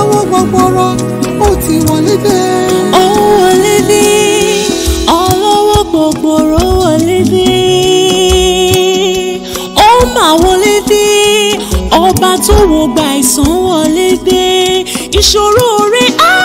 ọlọ́wọ́ gbọgbọrọ ó ti wọlé dé. ó wọlé dé ọlọ́wọ́ gbọ̀gbọ̀rọ̀ wọlé dé ó mà wọlé dé ọba tó wo gba ìsàn wọlé dé ìṣòro rẹ̀ á